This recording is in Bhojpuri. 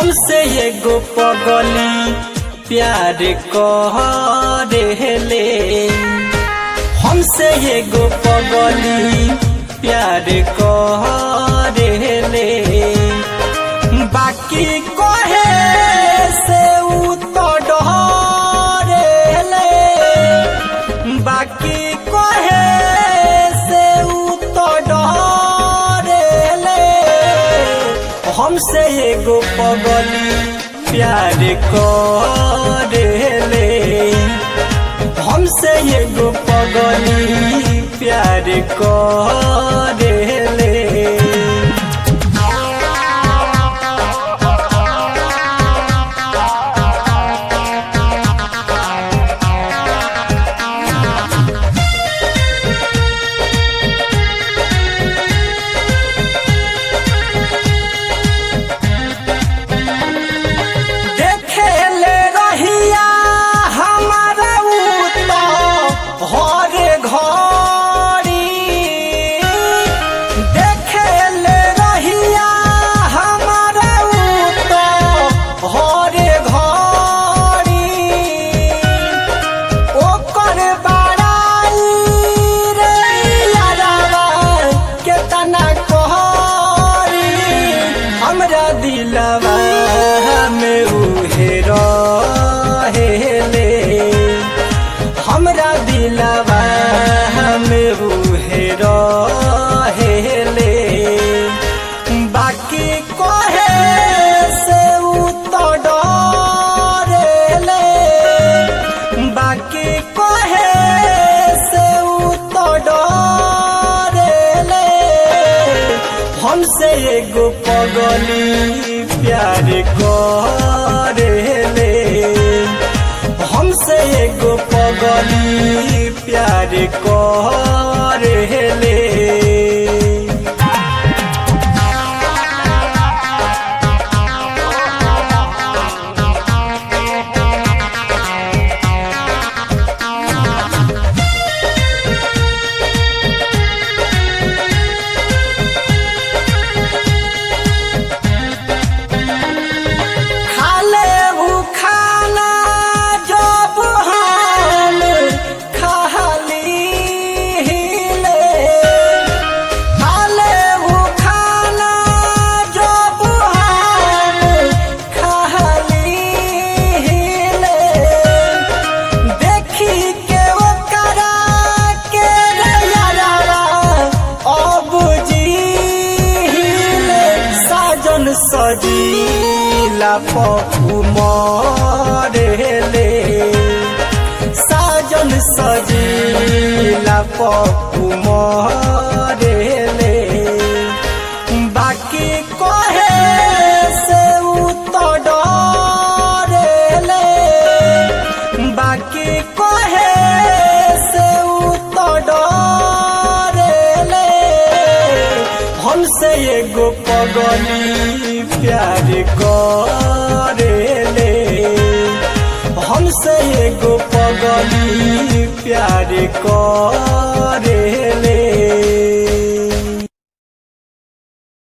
हमसे एगो पगली प्यार करेले हमसे एगो पगली प्यार करेले बाकी कहे से उ तो डरेले बाकी कहे से उ तो डरेले हमसे एगो पगली प्यार करेले हमसे एगो पगली प्यार करेले देखेले रहिया हमारा उ तो हरे घड़ी देखेले रहिया हमारा उ तो हरे घड़ी ओकर बड़ाई रे यारावा केतना कहरी हमरा दिलवा में उहे रहेले हमरा दिलवा में उहे रहेले बाकी कहे से उ तो डरेले बाकी कहे से उ तो डरेले हमसे एगो पगली प्यार करेले हमसे एगो पगली प्यार करेले खाले उ खाना जब हम खाली ले खाले उ खाना जब हम खाली ले देखी के ओकरा के यारा अब जीले साजन सजीला पप्पू मरेले साजन सजीला पप्पू मरेले बाकी कहे से उ तो डरेले बाकी कहे से उ तो डरेले हमसे एगो पगली प्यार करेले हमसे एगो पगली प्यार करेले